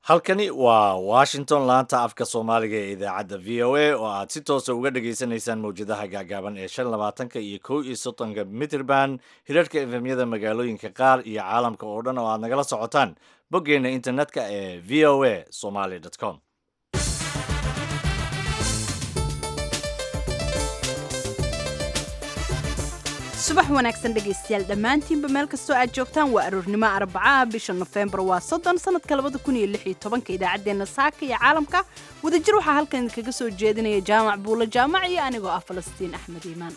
halkani waa washington laanta afka soomaaliga ee idaacadda v o a oo aad si toosa uga dhagaysanaysaan mawjadaha gaagaaban ee shan labaatanka iyo kow iyo soddonka mitrband hirarhka efemyada magaalooyinka qaar iyo caalamka oo dhan oo aad nagala socotaan boggeena internetka ee v o a somaly com subax wanaagsan dhegaystayaal dhammaantiinba meel kastoo aad joogtaan waa aroornimo arbacaha bisha nofembar waa soddon sanadka labada kun iyo lix iyo tobanka idaacaddeenna saaka iyo caalamka wadajir waxaa halkan idinkaga soo jeedinaya jaamac buulo jaamac iyo anigoo ah falastiin axmed iimaan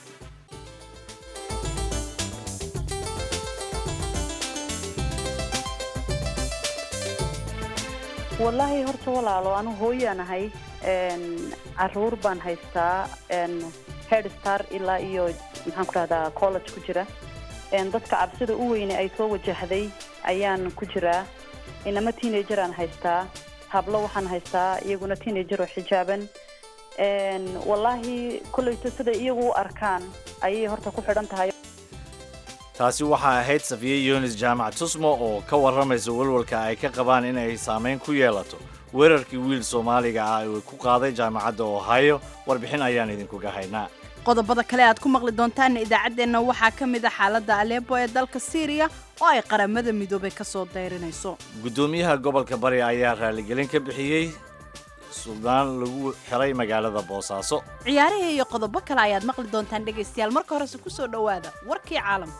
wallaahi horta walaalo anu hooyaan ahay caruur baan haystaa head star ilaa iyo maxaan ku dhahdaa college ku jira dadka cabsida u weyne ay soo wajahday ayaan ku jiraa inama teenager aan haystaa hablo waxaan haystaa iyaguna teenager oo xijaaban wallaahi kolleyto siday iyagu u arkaan ayay horta ku xidhan tahay taasi waxaa ahayd safiye yunis jaamac tusmo oo ka warramaysa walwalka ay ka qabaan in ay saamayn ku yeelato weerarkii wiil soomaaliga ah uu ku qaaday jaamacadda ohio warbixin ayaan idinkuga haynaa qodobada kale aad ku maqli doontaanna idaacaddeenna waxaa ka mid a xaaladda aleebo ee dalka siiriya oo ay qaramada midoobay ka soo dayrinayso guddoomiyaha gobolka bari ayaa raaligelin ka bixiyey suldaan lagu xiray magaalada boosaaso ciyaarihii iyo qodobo kale ayaad maqli doontaan dhegaystayaal marka horese ku soo dhowaada warkii caalamka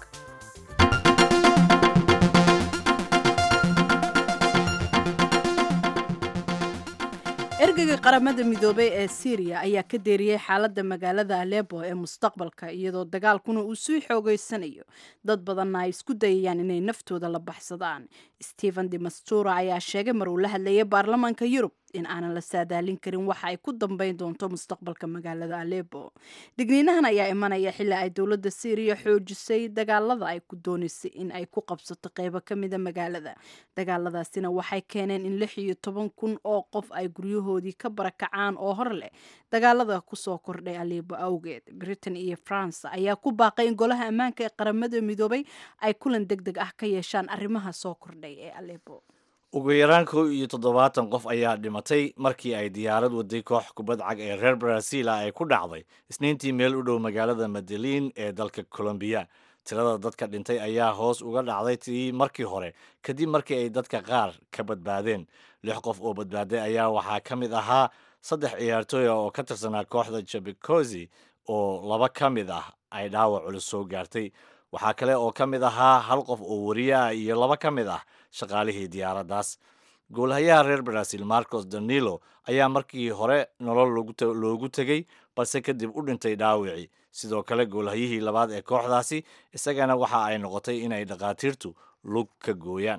ergeyga qaramada midoobey ee siiriya ayaa ka deeriyey xaaladda magaalada aleebo ee mustaqbalka iyadoo dagaalkuna uu sii xoogeysanayo dad badanna ay isku dayayaan inay naftooda la baxsadaan stephen de mastura ayaa sheegay mar uu la hadlayay baarlamaanka yurub in aanan la saadaalin karin waxa ay ku dambeyn doonto mustaqbalka magaalada aleebo digniinahan ayaa imanaya xilli ay dowladda siiriya xoojisay dagaalada ay ku doonaysay in ay ku qabsato qeybo ka mida magaalada dagaaladaasina waxay keeneen in lix iyo toban kun oo qof ay guryahoodii ka barakacaan oo hor leh dagaalada kusoo kordhay aleebo awgeed britain iyo france ayaa ku baaqay in golaha ammaanka ee qaramada midoobay ay kulan deg deg ah ka yeeshaan arrimaha soo kordhay ee aleebo ugu yaraan kow iyo toddobaatan qof ayaa dhimatay markii ay diyaarad waday koox kubad cag ee reer brazil ah ay ku dhacday isniintii meel u dhow magaalada madaliin ee dalka colombiya tirada dadka dhintay ayaa hoos uga dhacday tii markii hore kadib markii ay dadka qaar ka badbaadeen lix qof oo badbaaday ayaa waxaa ka mid ahaa saddex ciyaartooy oo ka tirsanaa kooxda jabecosi oo laba ka mid ah ay dhaawac culus soo gaartay waxaa kale oo ka mid ahaa hal qof oo wariye ah iyo laba ka mid ah shaqaalihii diyaaraddaas goolhayaha reer brazil marcos danilo ayaa markii hore nolol loogu tegey balse kadib u dhintay dhaawicii sidoo kale goolhayihii labaad ee kooxdaasi isagana waxa ay noqotay inay dhakhaatiirtu lug ka gooyaan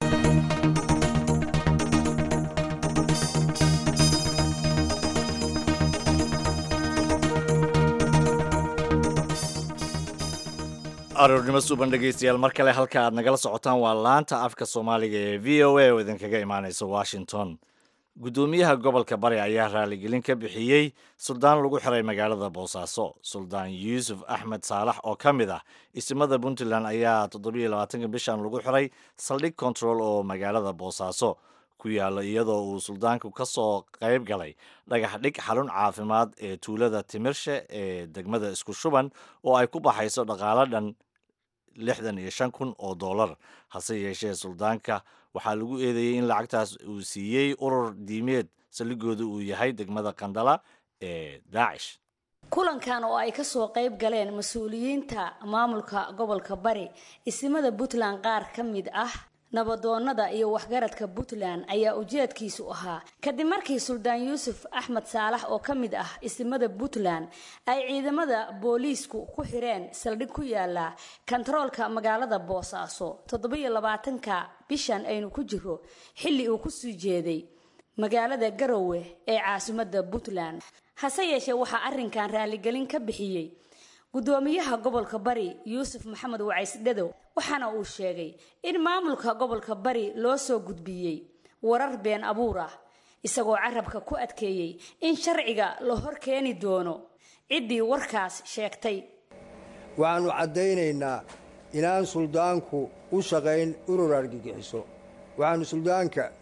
aroornimo suuban dhegaystayaal mar kale halka aad nagala socotaan waa laanta afka soomaaliga ee v o a oo idinkaga imaanaysa washington guddoomiyaha gobolka bari ayaa raaligelin ka bixiyey suldaan lagu xiray magaalada boosaaso suldaan yuusuf axmed saalax oo ka mid ah isimada puntland ayaa toddobiyo labaatanka bishan lagu xiray saldhig control oo magaalada boosaaso ku yaalla iyadoo uu suldaanku ka soo qayb galay dhagax dhig xarun caafimaad ee tuulada timirshe ee degmada isku shuban oo ay ku baxayso dhaqaalo dhan lixdan iyo shan kun oo dollar hase yeeshee suldaanka waxaa lagu eedeeyey in lacagtaas uu siiyey urur diimeed saldhigooda uu yahay degmada qandala ee daacish kulankan oo ay kasoo qayb galeen mas-uuliyiinta maamulka gobolka bari isimada puntland qaar ka mid ah nabadoonnada iyo waxgaradka puntland ayaa ujeedkiisu ahaa kadib markii suldaan yuusuf axmed saalax oo ka mid ah isimada puntland ay ciidamada booliisku ku xireen saldhig ku yaala kontaroolka magaalada boosaaso toddobiyo labaatanka bishan aynu ku jiro xilli uu kusii jeeday magaalada garowe ee caasimadda puntland hase yeeshee waxaa arrinkan raaligelin ka bixiyey guddoomiyaha gobolka bari yuusuf maxamed wacays dhadow waxaana uu sheegay in maamulka gobolka bari loo soo gudbiyey warar been abuur ah isagoo carabka ku adkeeyey in sharciga la hor keeni doono ciddii warkaas sheegtay waxaannu caddaynaynaa inaan suldaanku u shaqayn urur argagixiso waxaannu suldaanka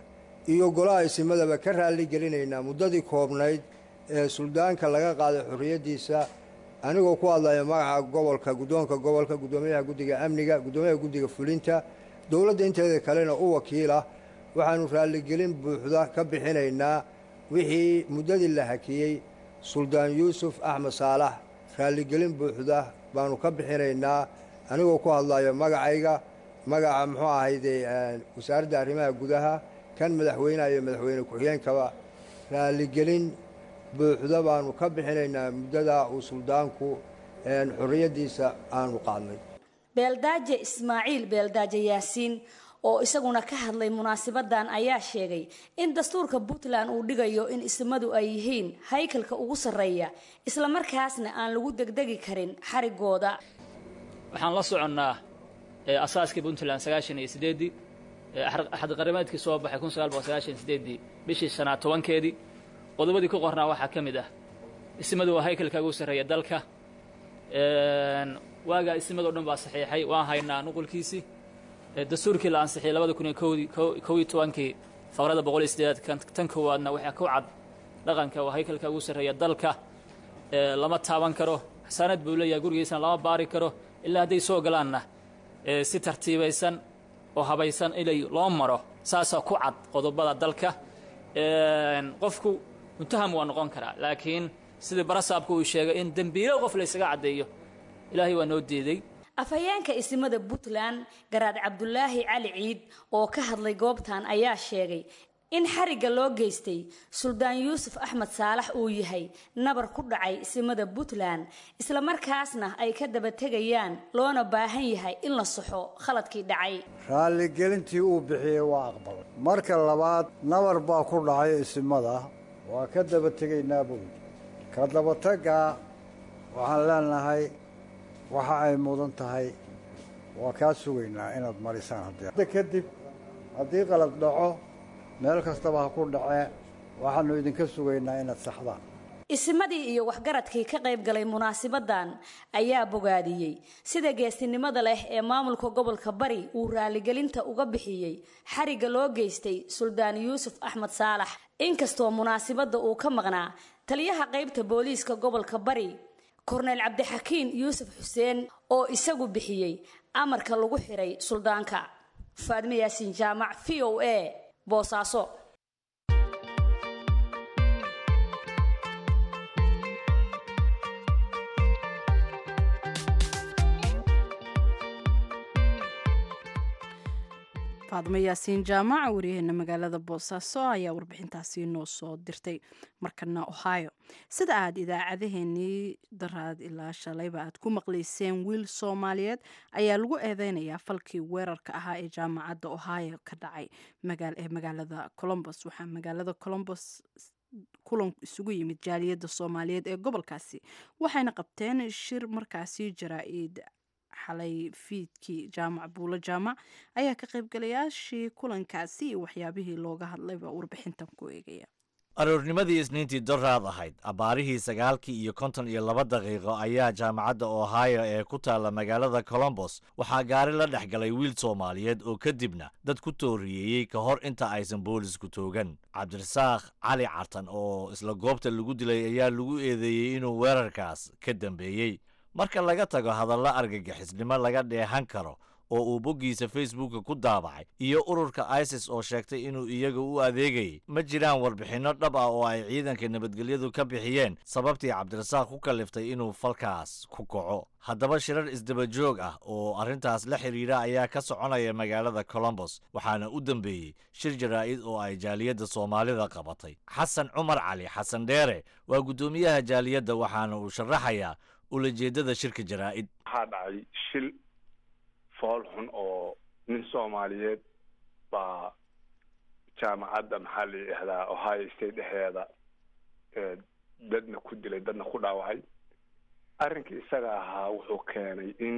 iyo golaha isimadaba ka raalli gelinaynaa muddadii koobnayd ee suldaanka laga qaaday xorriyaddiisa anigoo ku hadlaya magaca gobolka guddoonka gobolka guddoomiyaha guddiga amniga guddoomiyaha guddiga fulinta dowladda inteeda kalena u wakiilah waxaannu raalligelin buuxda ka bixinaynaa wixii muddadii la hakiyey suldaan yuusuf axmed saalax raalligelin buuxda baannu ka bixinaynaa anigoo ku hadlayo magacayga magaca muxuu ahayde wasaaradda arrimaha gudaha kan madaxweyneha iyo madaxweyne ku-xigeenkaba raalligelin buuxda baannu ka bixinaynaa muddada uu suldaanku xorriyaddiisa aanu qaadnay beeldaaje ismaaciil beeldaaje yaasiin oo isaguna ka hadlay munaasabadan ayaa sheegay in dastuurka puntland uu dhigayo in ismadu ay yihiin haykalka ugu sarreeya islamarkaasna aan lagu degdegi karin xarigooda waxaan la soconnaa asaaskii puntland sagaashan iyo sideeddii axadqarimeedkii soo baxay kun sagaal boqol sagaashan sideeddii bishii shanaad tobankeedii qodobadii ku qornaa waxaa ka mid ah ismadu waa haykalka ugu sarreeya dalka waagaa ismadoo dhan baa saxiixay waan haynaa nuqulkiisii dastuurkii la ansixiyey labada kun iyo kowdii kow iyo tobankii faqrada boqol iyo sideedaad tan koowaadna waxaa ku cad dhaqanka waa haykalka ugu sarreeya dalka lama taaban karo xasaanad buu leeyahay gurigiisana lama baari karo ilaa hadday soo galaanna si tartiibaysan oo habaysan inay loo maro saasaa ku cad qodobada dalka qofku muntaham waa noqon karaa laakiin sidii barasaabku uu sheegay in dembiilo qof laysaga caddeeyo ilaahay waa noo diiday afhayeenka isimada puntland garaad cabdulaahi cali ciid oo ka hadlay goobtan ayaa sheegay in xarigga loo geystay suldaan yuusuf axmed saalax uu yahay nabar ku dhacay isimada puntland islamarkaasna ay ka daba tegayaan loona baahan yahay in la saxo khaladkii dhacay raalligelintii uu bixiyey waa aqbalay marka labaad nabar baa ku dhacay isimada waa ka daba tegaynaa buuli ka dabataggaa waxaan leenahay waxa ay mudan tahay waa kaa sugaynaa inaad marisaan haddii kadib haddii qalad dhaco meel kastaba ha ku dhacee waxaannu idinka sugaynaa inaad saxdaan isimadii iyo waxgaradkii ka qayb galay munaasibadan ayaa bogaadiyey sida geestinimada leh ee maamulka gobolka bari uu raaligelinta uga bixiyey xarigga loo geystay suldaan yuusuf axmed saalax inkastoo munaasibadda uu ka maqnaa taliyaha qaybta booliiska gobolka bari korneyl cabdixakiin yuusuf xuseen oo isagu bixiyey amarka lagu xiray suldaanka faadme yaasiin jaamac v o a boosaaso faadmo yaasiin jaamac wariyaheena magaalada boosaaso ayaa warbixintaasi noo soo dirtay markana ohio sida aad idaacadaheenii daraad ilaa shalayba aad ku maqlayseen wiil soomaaliyeed ayaa lagu eedeynayaa falkii weerarka ahaa ee jaamacadda ohio ka dhacay ee magaalada colombos waxaa magaalada colombos kulan isugu yimid jaaliyadda soomaaliyeed ee gobolkaasi waxayna qabteen shir markaasi jaraa-id xalay fiidkii jaamac buulo jaamac ayaa ka qaybgalayaashii kulankaasi iyo waxyaabihii looga hadlayba warbixintan ku eegaya aroornimadii isniintii doraad ahayd abbaarihii sagaalkii iyo konton iyo laba daqiiqo ayaa jaamacadda ohio ee ku taalla magaalada colombos waxaa gaari la dhex galay wiil soomaaliyeed oo kadibna dad ku tooriyeeyey ka hor inta aysan boolisku toogan cabdirasaaq cali cartan oo isla goobta lagu dilay ayaa lagu eedeeyey inuu weerarkaas ka dambeeyey marka laga tago hadallo argagixisnimo laga dheehan karo oo uu boggiisa facebooka ku daabacay iyo ururka isis oo sheegtay inuu iyaga u adeegayay ma jiraan warbixinno dhab ah oo ay ciidanka nabadgelyadu ka bixiyeen sababtii cabdirasaaq ku kalliftay inuu falkaas ku kaco haddaba shirar isdaba joog ah oo arrintaas la xidhiidha ayaa ka soconaya magaalada colombos waxaana u dambeeyey shir jaraa'id oo ay jaaliyadda soomaalida qabatay xasan cumar cali xasan dheere waa guddoomiyaha jaaliyadda waxaana uu sharaxayaa ulajeeddada shirka jaraa'id waxaa dhacay shil fool xun oo nin soomaaliyeed baa jaamacadda maxaa la yidhahdaa ohio state dhexdeeda dadna ku dilay dadna ku dhaawacay arrinkii isaga ahaa wuxuu keenay in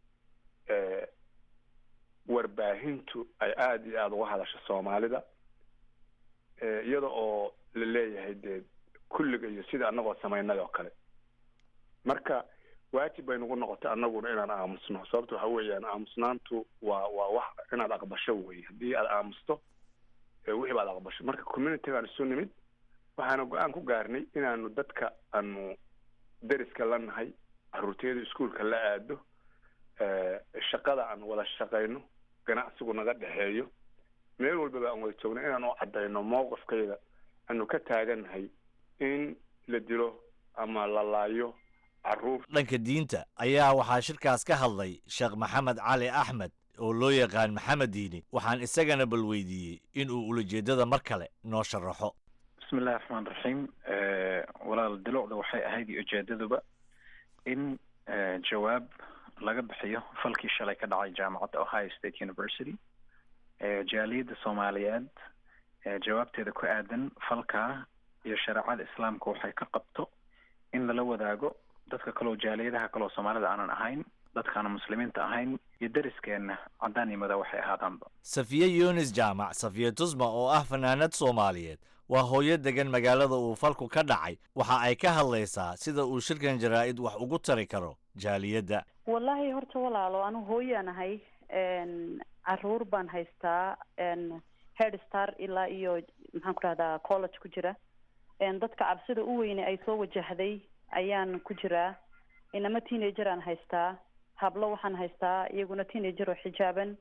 warbaahintu ay aada iyo aada uga hadasho soomaalida iyada oo la leeyahay dee kulliga iyo sida annagoo samaynay oo kale marka waajib bay nagu noqotay annaguna inaan aamusno sababta waxa weeyaan aamusnaantu waa waa wax inaad aqbasho wey haddii aad aamusto wixii baad aqbashay marka community baan isu nimid waxaana go-aan ku gaarnay inaanu dadka aanu deriska la nahay caruurtiyada iskuolka la aado shaqada aan wada shaqayno ganacsigu naga dhexeeyo meel walbaba aan wada joogno inaan u caddayno mowqifkayda aanu ka taagannahay in la dilo ama la laayo caruur dhanka diinta ayaa waxaa shirkaas ka hadlay sheekh maxamed cali axmed oo loo yaqaan maxamed diini waxaan isagana bal weydiiyey inuu ulajeedada mar kale noo sharaxo bismi illahi raxmaan raxiim walaal dilucda waxay ahayd iyo ujeedaduba in jawaab laga bixiyo falkii shalay ka dhacay jaamacadda ohio state university jaaliyadda soomaaliyeed jawaabteeda ku aadan falkaa iyo shareecada islaamka waxay ka qabto in lala wadaago dadka kaleo jaaliyadaha kaleo soomaalida aanan ahayn dadkaana muslimiinta ahayn iyo deriskeenna caddaan iyo madow waxay ahaadaanba safiye yunis jaamac safiye tusma oo ah fanaanad soomaaliyeed waa hooyo degan magaalada uu falku ka dhacay waxa ay ka hadlaysaa sida uu shirkan jaraa-id wax ugu tari karo jaaliyadda wallaahi horta walaalo anu hooyaan ahay caruur baan haystaa head star ilaa iyo maxaan ku dhahdaa college ku jira dadka cabsida u weyne ay soo wajahday ayaan ku jiraa inama teenager aan haystaa hablo waxaan haystaa iyaguna teenager oo xijaaban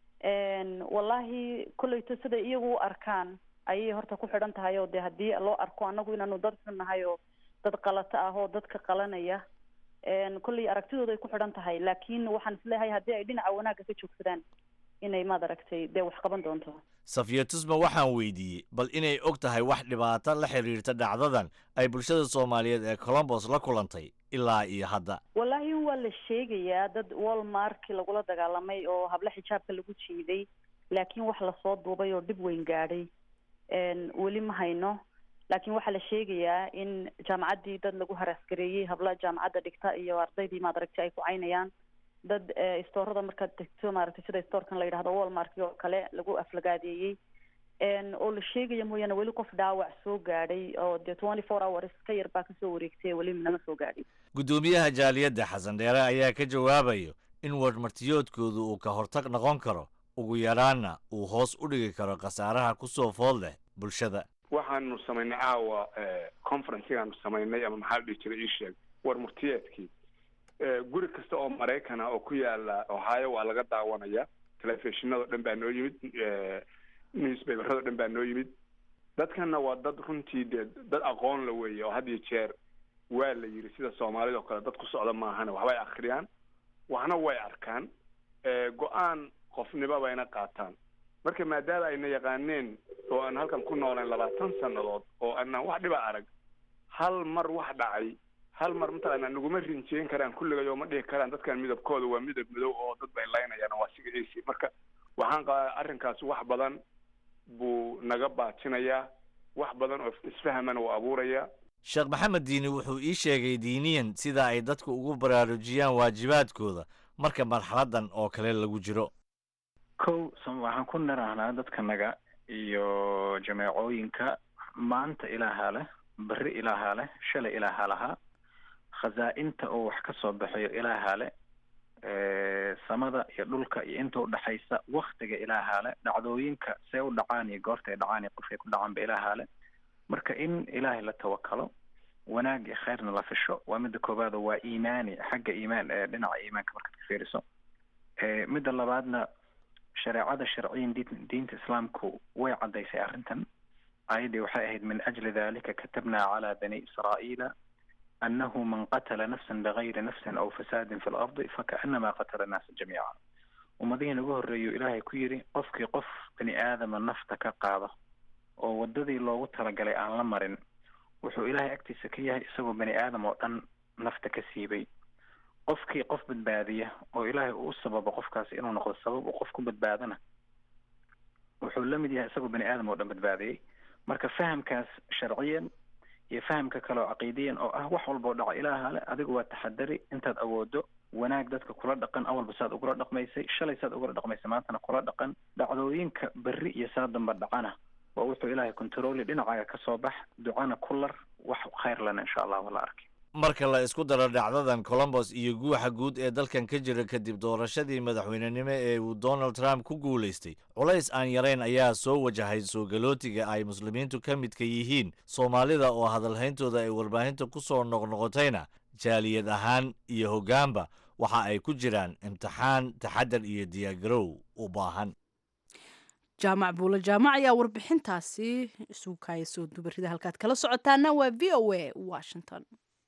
wallahi kolleyto siday iyagu u arkaan ayay horta ku xidhan tahay oo de haddii loo arko anagu inaanu dad xun nahay oo dad qalato ah oo dadka qalanaya kolley aragtidooda ay ku xidhan tahay laakiin waxaan isleeyahay haddii ay dhinaca wanaagga ka joogsadaan inay maad aragtay dee wax qaban doonto safiya tusma waxaan weydiiyey bal inay og tahay wax dhibaato la xiriirta dhacdadan ay bulshada soomaaliyeed ee colombos la kulantay ilaa iyo hadda wallaahi waa la sheegayaa dad walmarki lagula dagaalamay oo hablo xijaabka lagu jiiday laakiin wax lasoo duubay oo dhib weyn gaadhay weli ma hayno laakiin waxaa la sheegayaa in jaamacaddii dad lagu haraasgareeyey habla jaamacadda dhigta iyo ardaydii maad aragtay ay ku caynayaan dad istoorada markaad degto maaragtay sida istoorkan la yidhahdo walmarki oo kale lagu aflagaadeeyey oo la sheegaya mooyaane weli qof dhaawac soo gaadhay oo dee twenty four hours ka yar baa kasoo wareegtay weli nama soo gaadhin guddoomiyaha jaaliyadda xasan dheere ayaa ka jawaabayo in warmartiyoodkoodu uu ka hortag noqon karo ugu yaraanna uu hoos u dhigi karo khasaaraha kusoo food leh bulshada waxaanu samaynay caawa conferencegaanu samaynay ama maxaa la dhihi jiray ii sheeg war murtiyeedkii guri kasta oo maraykana oo ku yaala ohio waa laga daawanaya telefishinado dhan baa noo yimid newspaperado dhan baa noo yimid dadkana waa dad runtii dee dad aqoon la weeye oo had iyo jeer waa la yidhi sida soomaalida oo kale dad ku socda maahane waxbay akhriyaan waxna way arkaan go-aan qofniba bayna qaataan marka maadaama ayna yaqaaneen oo aan halkan ku noolayn labaatan sannadood oo aanaan wax dhiba arag hal mar wax dhacay hal mar mataqaanaa naguma rinjeyn karaan kulligay oo ma dhihi karaan dadkan midabkooda waa midab madow oo dad bay laynayaan waa siga ac marka waxaan qabaa arrinkaas wax badan buu naga baajinayaa wax badan oo isfahmana uu abuurayaa sheekh maxamed diini wuxuu ii sheegay diiniyan sida ay dadku ugu baraarujiyaan waajibaadkooda marka marxaladan oo kale lagu jiro kow waxaan ku nirahnaa dadkanaga iyo jameecooyinka maanta ilaahaa leh berri ilaahaa leh shalay ilaahaa lahaa khasaa-inta oo wax ka soo baxayo ilaahaa leh samada iyo dhulka iyo inta udhaxaysa waktiga ilaahaa leh dhacdooyinka see u dhacaan iyo goorta ay dhacaan iyo qofkay ku dhacaanba ilaahaa leh marka in ilaahay la tawakalo wanaag iyo khayrna la fisho waa midda koowaado waa iimaani xagga iimaan dhinaca iimaanka markaad ka fiiriso midda labaadna shareecada sharciyan diin diinta islaamku way caddaysay arrintan aayaddii waxay ahayd min ajli dalika katabna cala bani israa'iila annahu man qatala nafsan bigayri nafsin aw fasaadin fi lardi fakaanama qatala annaasa jamiica ummadihii nagu horreeyu ilaahay ku yidhi qofkii qof bani aadama nafta ka qaada oo waddadii loogu talagalay aan la marin wuxuu ilaahay agtiisa ka yahay isagoo bani aadam oo dhan nafta ka siibay qofkii qof badbaadiya oo ilaahay uu sababo qofkaasi inuu noqdo sabab uu qof ku badbaadana wuxuu la mid yahay isagoo bani aadam oo dhan badbaadiyey marka fahamkaas sharciyan iyo fahamka kale oo caqiidiyan oo ah wax walba oo dhaca ilaaha le adigu waa taxadari intaad awoodo wanaag dadka kula dhaqan awalba saad ugula dhaqmaysay shalay saad ugula dhaqmaysay maantana kula dhaqan dhacdooyinka berri iyo saa damba dhacana waa wuxuu ilaahay controli dhinacaaga ka soo bax ducana ku lar wax khayr lana insha allah wala arkay marka la isku daro dhacdadan colombos iyo guuxa guud ee dalkan ka jira kadib doorashadii madaxweynenimo ee uu donald trump ku guulaystay culays aan yarayn ayaa soo wajahay soo galootiga ay muslimiintu ka midka yihiin soomaalida oo hadalhayntooda ay warbaahinta ku soo noqnoqotayna jaaliyad ahaan iyo hoggaanba waxa ay ku jiraan imtixaan taxadar iyo diyaargarow u baahan jaamac buulo jaamac ayaa warbixintaasi isugu kaaya soo dubarida halkaad kala socotaana waa v o a washington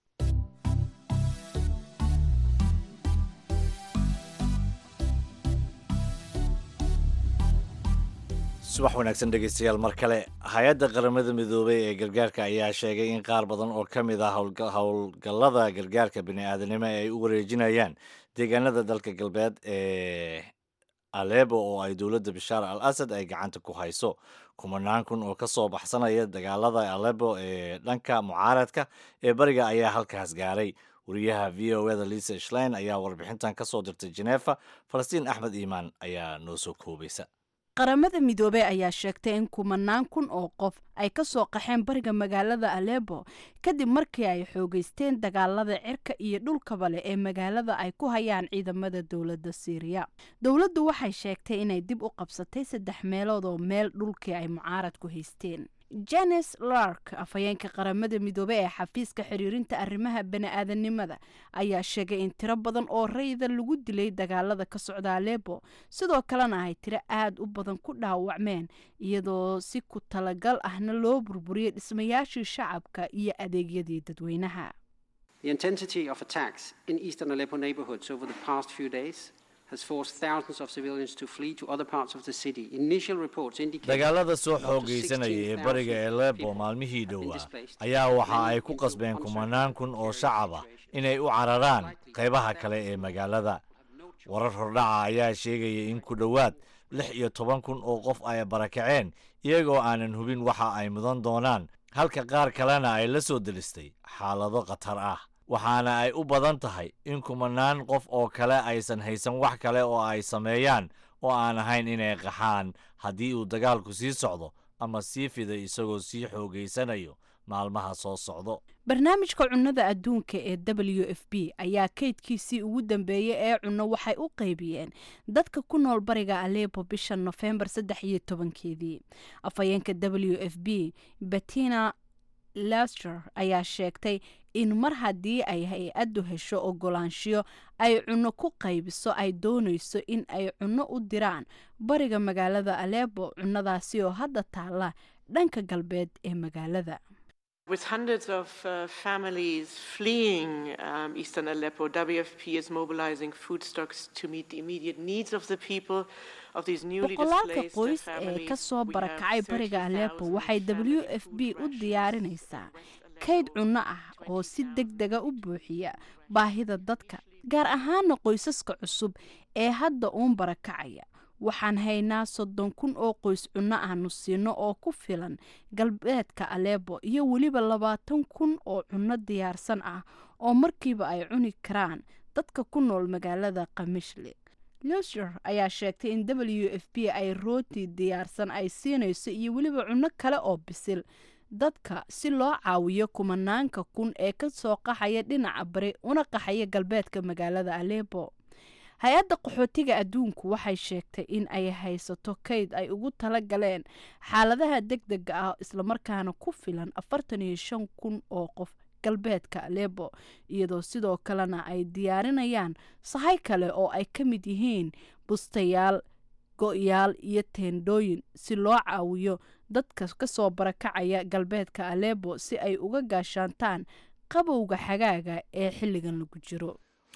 subax wanaagsan dhegeystayaal mar kale hay-adda qaramada midoobay ee gargaarka ayaa sheegay in qaar badan oo ka mid ah howlgallada gargaarka bini-aadanimo ay u wareejinayaan deegaanada dalka galbeed ee alebo oo ay dowladda bashaar al asad ay gacanta ku hayso kumanaan kun oo ka soo baxsanaya dagaalada alebo ee dhanka mucaaradka ee bariga ayaa halkaas gaaray wariyaha v o eda lisa shlein ayaa warbixintan ka soo dirtay jeneefa falastiin axmed iimaan ayaa noo soo koobaysa qaramada midoobey ayaa sheegtay in kumanaan kun oo qof ay ka soo qaxeen bariga magaalada alebo kadib markii ay xoogeysteen dagaalada cirka iyo dhulkaba leh ee magaalada ay ku hayaan ciidamada dowladda siiriya dowladdu waxay sheegtay inay dib u qabsatay saddex meelood oo meel dhulkii ay mucaarad ku haysteen janes lark afhayeenka qaramada midoobey ee xafiiska xiriirinta arrimaha bani-aadanimada ayaa sheegay in tiro badan oo rayida lagu dilay dagaalada ka socda alebo sidoo kalena ay tiro aada u badan ku dhaawacmeen iyadoo si ku talagal ahna loo burburiyey dhismayaashii shacabka iyo adeegyadii dadweynaha dagaalada soo xoogaysanaya ee bariga alebo maalmihii dhowaa ayaa waxa ay ku qasbeen kumanaan kun oo shacab ah inay u cararaan qaybaha kale ee magaalada warar hordhaca ayaa sheegaya in ku dhowaad lix iyo toban kun oo qof ay barakaceen iyagoo aanan hubin waxa ay mudan doonaan halka qaar kalena ay la soo delistay xaalado khatar ah waxaana ay u badan tahay in kumanaan qof oo kale aysan haysan wax kale oo ay sameeyaan oo aan ahayn inay qaxaan haddii uu dagaalku sii socdo ama sii fiday isagoo sii xoogaysanayo maalmaha soo socdo barnaamijka cunnada adduunka ee w f b ayaa kaydkiisii ugu dambeeyey ee cunno waxay u qaybiyeen dadka ku nool bariga alebo bisha nofembar saddex iyo tobankeedii afhayeenka w f b bettina lester ayaa sheegtay in mar haddii ay hay-addu hesho ogolaanshiyo ay cunno ku qaybiso ay doonayso in ay cunno u diraan bariga magaalada alebo cunnadaasi oo hadda taalla dhanka galbeed ee magaalada With hundreds of uh, families fleeing um, eastern Aleppo, WFP is mobilizing food stocks to meet the immediate needs of the people of these newly boqolaalka displaced qoys ee families. ka soo We barakacay have bariga alepo 30,000 waxay w family f food b u rations diyaarinaysaa in West kayd Aleppo. cunno ah oo si deg dega u buuxiya baahida dadka gaar ahaana qoysaska cusub ee hadda uun barakacaya waxaan haynaa soddon kun oo qoys cunno aanu siino oo ku filan galbeedka aleebo iyo weliba labaatan kun oo cunno diyaarsan ah oo markiiba ay cuni karaan dadka ku nool magaalada kamishli luser ayaa sheegtay in w f b ay rooti diyaarsan ay siinayso iyo weliba cunno kale oo bisil dadka si loo caawiyo kumanaanka kun ee ka soo qaxaya dhinaca bari una qaxaya galbeedka magaalada alepo hay-adda qaxootiga adduunku waxay sheegtay in ay haysato kayd ay ugu tala galeen xaaladaha deg dega ah islamarkaana ku filan afartan iyo shan kun oo qof galbeedka alepo iyadoo sidoo kalena ay diyaarinayaan sahay kale oo ay ka mid yihiin bustayaal go-yaal iyo teendhooyin si loo caawiyo dadka ka soo barakacaya galbeedka alepo si ay uga gaashaantaan qabowga xagaaga ee xilligan lagu jiro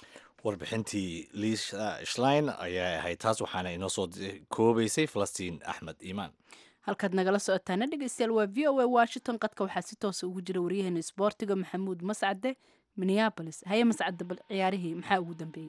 warbixintii liisa shlein ayaa ahayd taas waxaana inoo soo koobaysay falastiin axmed iimaan halkaad nagala socotaana dhegeystayaal waa v o a washington qadka waxaa si toosa ugu jira waryaheena isboortiga maxamuud mascade minneabolis haye mascade bal ciyaarihii maxaa ugu dambeeyey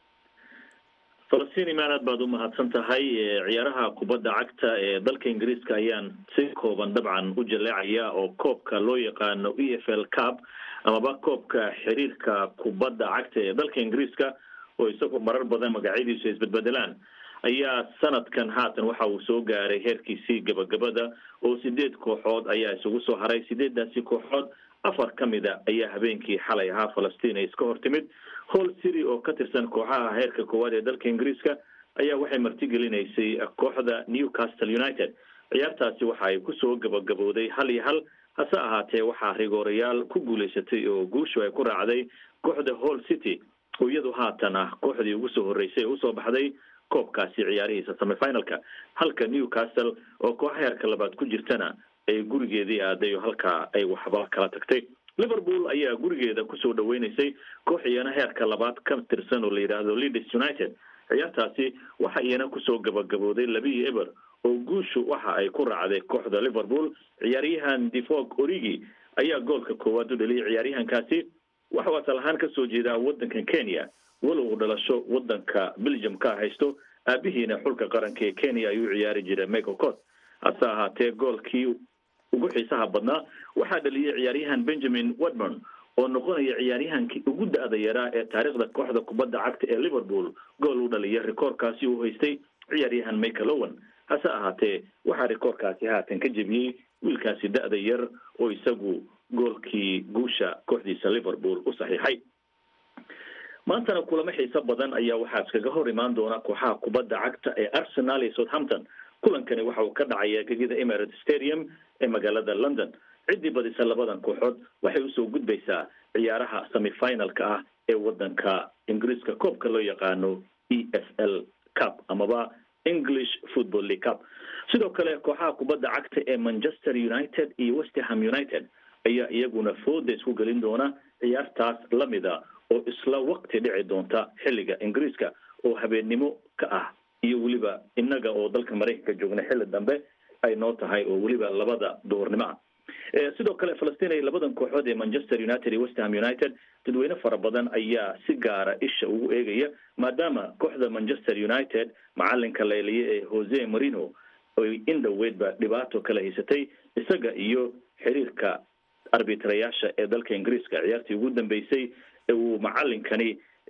falastiin imaan aad baad u mahadsan tahay ee ciyaaraha kubadda cagta ee dalka ingiriiska ayaan si kooban dabcan u jaleecaya oo koobka loo yaqaano e f l cup amaba koobka xiriirka kubadda cagta ee dalka ingiriiska oo isagu marar badan magacyadiisu isbedbedelaan ayaa sanadkan haatan waxa uu soo gaaray heerkiisii gabagabada oo sideed kooxood ayaa isugu soo haray sideedaasi kooxood afar ka mida ayaa habeenkii xalay ahaa falastiin ay iska hor timid hall city oo ka tirsan kooxaha heerka koowaad ee dalka ingiriiska ayaa waxay martigelinaysay kooxda newcastle united ciyaartaasi waxa ay kusoo gabagabowday hal iyo hal hase ahaatee waxaa rigoorayaal ku guulaysatay oo guushu ay ku raacday kooxda hall city oo iyadu haatan ah kooxdii ugu soo horreysay ee usoo baxday koobkaasi ciyaarihiisa semifinalka halka newcastle oo kooxa heerka labaad ku jirtana ay gurigeedii aaday oo halkaa ay waxba kala tagtay liverpool ayaa gurigeeda kusoo dhaweyneysay koox iyana heerka labaad ka tirsan oo la yidhaahdo leeds united ciyaartaasi waxa iyana kusoo gabagabooday labiyi eber oo guushu waxa ay ku raacday kooxda liverpool ciyaaryahan defog origi ayaa goolka koowaad u dhaliyay ciyaaryahankaasi waxa uu asal ahaan kasoo jeedaa wadanka kenya walow uu dhalasho wadanka belgium ka haysto aabihiina xulka qaranka ee kenya ayuu ciyaari jiray michael cot hase ahaatee goolkii ugu xiisaha badnaa waxaa dhaliyay ciyaaryahan benjamin wadmon oo noqonaya ciyaaryahankii ugu da-da yaraa ee taariikhda kooxda kubadda cagta ee liverpool gool u dhaliya rikoorkaasi uu haystay ciyaaryahan michael owen hase ahaatee waxaa rikoorkaasi haatan ka jebiyey wiilkaasi da-da yar oo isagu goolkii guusha kooxdiisa liverpool u saxiixay maantana kulamo xiiso badan ayaa waxaa iskaga hor imaan doona kooxaha kubadda cagta ee arsenal iyo southampton kulankani waxa uu ka dhacaya gegida emirates stadium ee magaalada london ciddii badisa labadan kooxood waxay usoo gudbaysaa ciyaaraha semifinalka ah ee wadanka ingiriiska koobka loo yaqaano e f l cup amaba english football league cup sidoo kale kooxaha kubadda cagta ee manchester united iyo westerham united ayaa iyaguna fooda isku gelin doona ciyaartaas lamida oo isla waqti dhici doonta xilliga ingiriiska oo habeennimo ka ah iyo weliba innaga oo dalka maraykanka joogna xilli dambe ay noo tahay oo weliba labada duhurnimo ah sidoo kale falastiin ay labadan kooxood ee manchester united iyo westham united dadweyne fara badan ayaa si gaara isha ugu eegaya maadaama kooxda manchester united macalinka leeliye ee jose marino oy in dhoweydba dhibaato kala haysatay isaga iyo xiriirka arbitrayaasha ee dalka ingiriiska ciyaartii ugu dambeysay uu macalinkani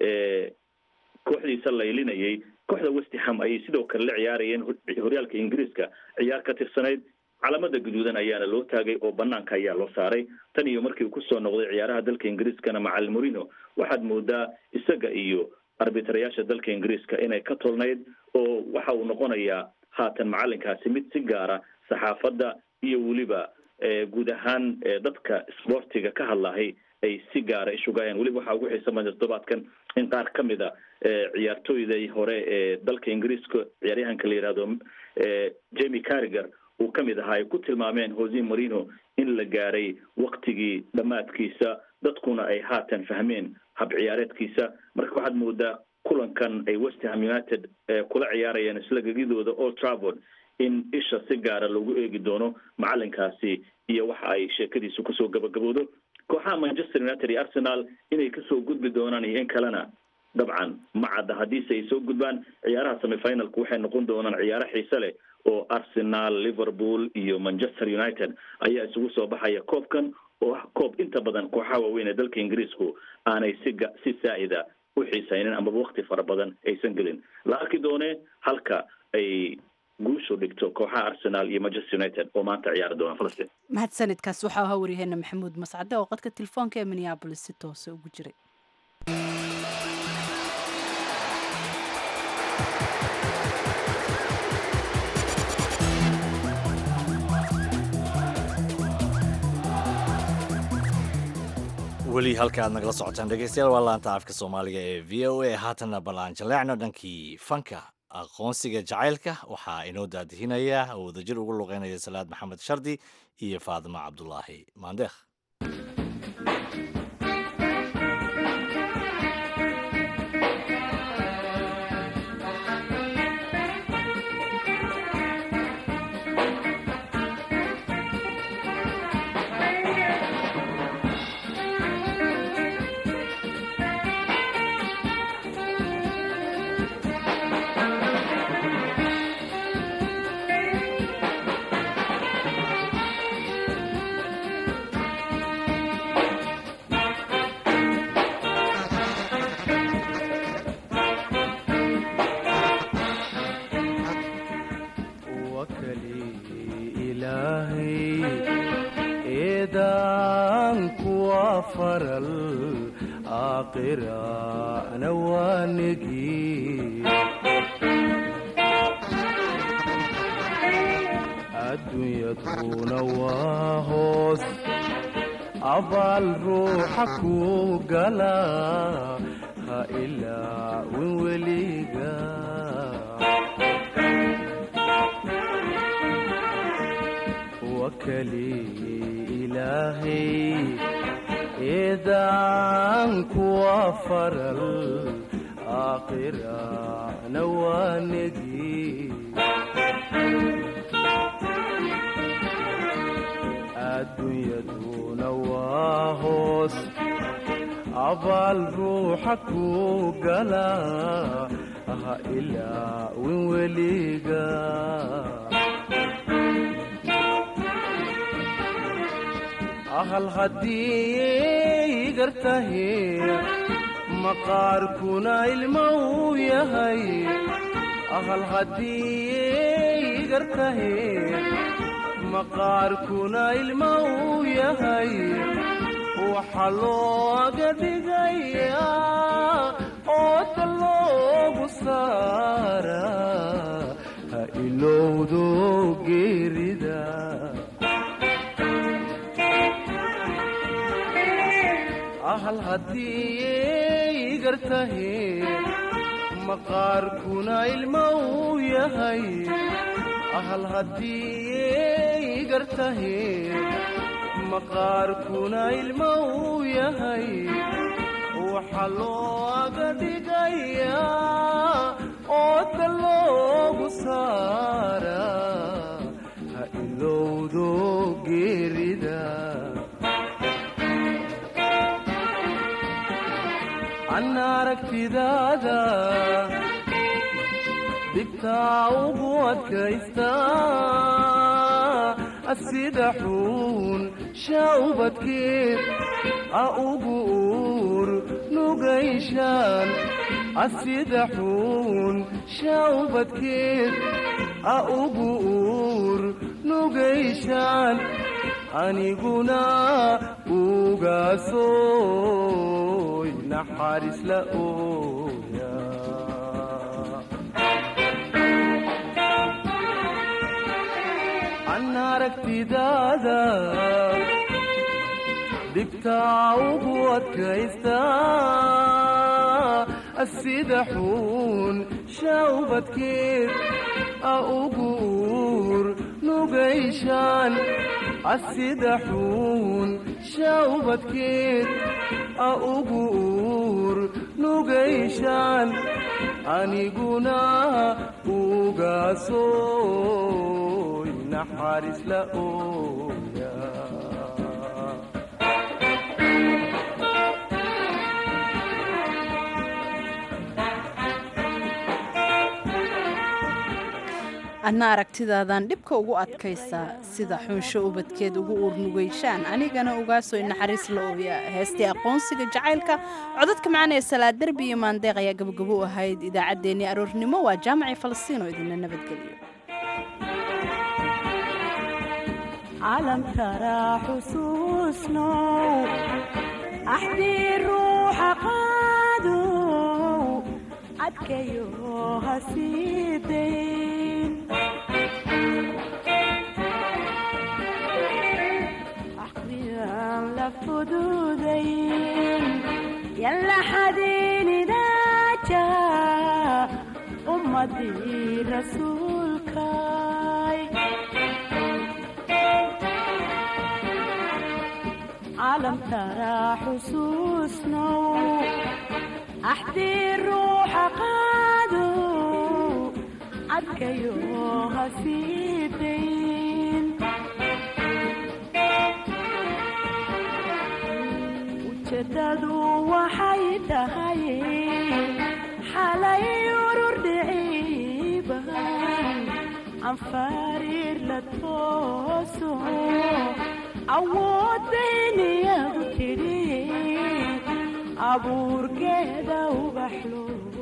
kooxdiisa laylinayay kooxda westerham ayay sidoo kale la ciyaarayeen horyaalka ingiriiska ciyaar ka tirsanayd calamada guduudan ayaana loo taagay oo banaanka ayaa loo saaray tan iyo markii uu kusoo noqday ciyaaraha dalka ingiriiskana macalin morino waxaad moodaa isaga iyo arbitrayaasha dalka ingiriiska inay ka tolnayd oo waxa uu noqonayaa haatan macalinkaasi mid si gaara saxaafadda iyo weliba guud ahaan dadka sportiga ka hadlahay ay si gaara ishugayaan weliba waxaa ugu xiisa mada toddobaadkan in qaar ka mid a ciyaartooyda hore ee dalka ingiriiska ciyaaryahanka la yihahdo jamie carriger uu ka mid ahaa ay ku tilmaameen jose marino in la gaaray waktigii dhammaadkiisa dadkuna ay haatan fahmeen hab ciyaareedkiisa marka waxaad moodaa kulankan ay westerham united kula ciyaarayaan isla gegidooda old travord in isha si gaara lagu eegi doono macalinkaasi iyo waxa ay sheekadiisu kusoo gabagabowdo kooxaha manchester united iyo arsenal inay kasoo gudbi doonaan iyo in kalena dabcan ma cadda haddiise ay soo gudbaan ciyaaraha semifinalku waxay noqon doonaan ciyaaro xiise leh oo arsenal liverpool iyo manchester united ayaa isugu soo baxaya koobkan oo ah koob inta badan kooxaha waaweyn ee dalka ingiriisku aanay si si saa'ida u xiisaynin amaba wakti fara badan aysan gelin la arki doone halka ay guushu dhigto kooxaha arsenal iyo manchester united oo maanta ciyaari doona falastiin mahadsanidkaas waxaa ahaa waryaheena maxamuud mascade oo qadka telefoonka ee minneabolis si toose ugu jiray weli halka aad nagala socotaan dhegeystayaal waa laanta afka soomaaliga ee v o a haatanna ballaan jaleecno dhankii fanka aqoonsiga jacaylka waxaa inoo daadihinaya oo wadajir ugu luqeynaya salaad maxamed shardi iyo faadimo cabdulaahi maandeekh faral aakhirana waa negi adduunyaduna waa hoos abaal ruuxa ku gala ha ilaawin weliga wakali ilaahay eedaan kuwa faral aakhirana waa negi adduunyaduna waa hoos abaal ruuxa ku gala ha ilaawin weliga ahal haddii gartahe maqaarkuna ilma uu yahay ahal haddii gartahe maqaarkuna ilma uu yahay waxa looga dhigayaa ooda loogu saara ha ilowdo geerida ahal haddii gartahe maqaarkuna ilma uu yahay ahal haddii gartahe maqaarkuna ilma uu yahay waxa looga dhigayaa ooda loogu saara ha ilowdo geerida an aragtidaada dhibtaa ugu adkaysta sida xuun shaubadkeed a ugu uur nugayshaan asida xuun shaubadkeed a ugu uur nugayshaan aniguna ugaasoy naxariis la ooya an aragtidaada dhibtaa ugu adkaysta sida xuun shaubadkeed a ugu uur nugayshaan asida xuun shaubadkeed a ugu uur nugayshaan aniguna ugaasoy naxariis la ooya adna aragtidaadan dhibka ugu adkaysaa sida xunsho ubadkeed ugu uurnugayshaan anigana ugaasoy naxariis la ooya heestii aqoonsiga jacaylka codadka macana ee salaad derbi iyo maandeeq ayaa gabagabo u ahayd idaacaddeenii aroornimo waa jaamacii falastiin oo idinla nabadgeliyo calamkara xusuusnow axdii ruuxa qaadow adkayo hasiidayn axdiyan la fududayn yalla xadiinidaaja ummadii rasuulkay calamkara xusuusnow axdii ruuxa qaadow adkayo hasiidayn ujeedadu waxay tahay xalay urur dhiciiban anfariir la tooso awooddayniyadu tidhi abuurkeeda ubaxlo